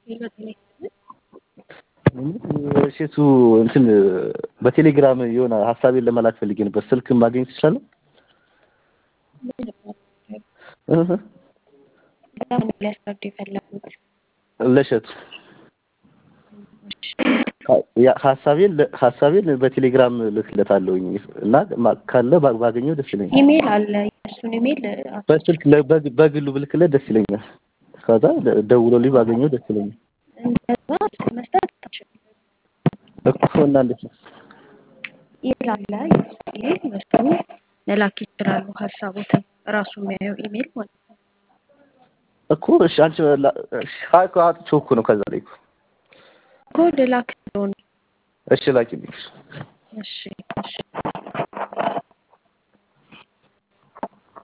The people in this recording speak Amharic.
እሺ እሱ እንትን በቴሌግራም የሆነ ሀሳቤን ለመላክ ፈልጌ ነበር። ስልክ ማግኘት ትችላለህ? እህ ለምን ሊያስረዱ የፈለጉት? ለእሸቱ ያ ሀሳቤን ሀሳቤን በቴሌግራም ልክለታለሁኝ እና ማ- ካለ ባ- ባገኘው ደስ ይለኛል። ኢሜል አለ። የእሱን ኢሜል በስልክ ለ- በግ- በግሉ ብልክለት ደስ ይለኛል። ከዛ ደ- ደውሎልኝ ባገኘው ደስ ይለኛል እንደዛ መስጠት አትችልም። እኮ እና እንዴት ነው? ኢሜል አለ። የእሱ ኢሜል በሱ መላክ ይችላሉ ሀሳቦትን ራሱ የሚያየው ኢሜል ማለት ነው። እኮ እሺ አንቺ ላ- እሺ ሀይ እኮ አጥቼው እኮ ነው ከዛ ላይ እኮ ኮድ ላክ ስለሆነ እሺ ላኪልኝ። እሺ እሺ